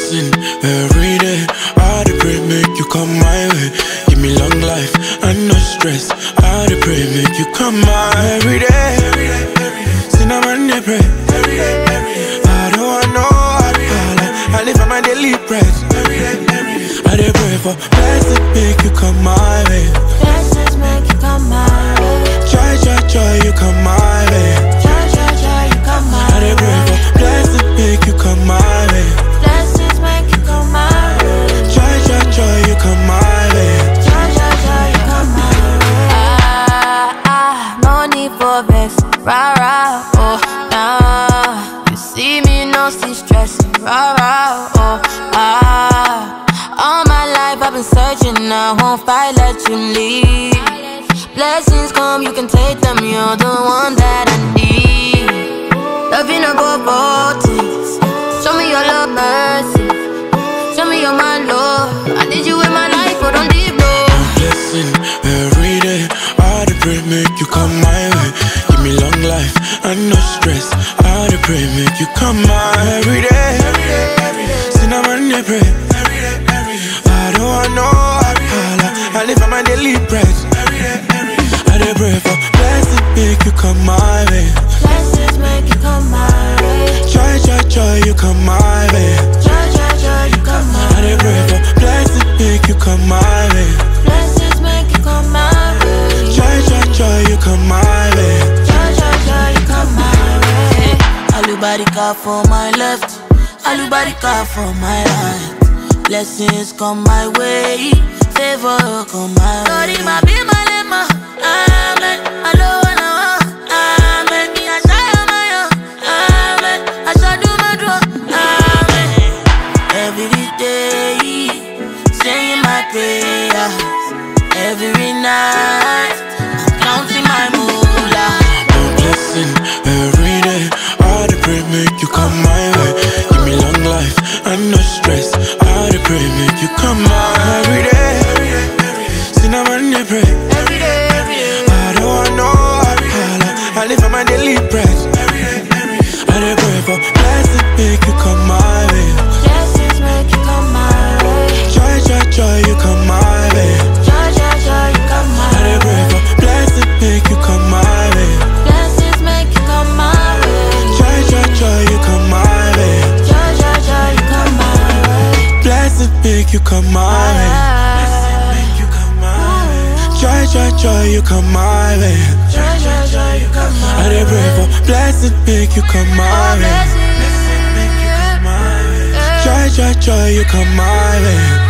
blessing every day. I dey pray make you come my way. Give me long life and no stress. I dey pray make you come my every day. Cinnamon dey pray. I don't want no alcohol. I live on my daily bread. I dey pray for blessing make you come my way. Blessings make you come my way. Joy, joy, joy, you come my way. Joy, joy, joy, you come my I dey pray way. for blessing make you come my way. Blessings make you come my way. Joy, joy, joy, you come my way. Joy, joy, joy, you come my way. Ah, ah, no need for vex. Rah, rah, oh, nah. You see me, no see stress. Rah, rah, oh, ah. All my life I've been searching, I won't fight, let you lead. Blessings come, you can take them, you're the one that I need. Loving a go for things. Show me your love, mercy. Show me your my Lord. I need you in my life, but don't leave no. blessing every day. I dey pray make you come my way. Give me long life and no stress. I dey pray make you come my every day. Cinnamon dey pray. I don't want no alcohol. I live on my daily bread. I dey pray for blessing make you come my way. Blessings make you come my way. Joy, joy, joy, you come my way. Joy, joy, joy, you come my I dey pray for blessing make you come my way. Blessings make you come my way. Joy, joy, joy, you come my way. Joy, joy, joy, you come my way. Alubarika for my left, Alubarika for my right. Blessings come my way, favor come my way. Lord, my be my lema, amen. Alo, alo, amen. Me a shine my own, amen. I shall do my draw, amen. Every day, saying my prayers. Every night, counting my moolah. No blessing every day. I dey pray make you come my way. Give me long life and no stress. I dey pray make you come my every day. Cinnamon dey pray. Every day, every day. I don't want no alcohol. I live on my daily bread. I dey pray for blessing make you come my way. Blessings make you come my way. Joy, joy, joy, you come my way. Joy, joy, joy, you come I my dey pray way. for blessing make you come my way. Blessings make you come my way. Joy, joy, joy, you come my way. Joy, joy, joy, you come my way. Blessing make you come my way. you come my way. Joy, joy, joy, you come my way. Joy, joy, joy, you come my I dey pray for blessing, make you come my way. Blessings. Joy, joy, joy, you come my way.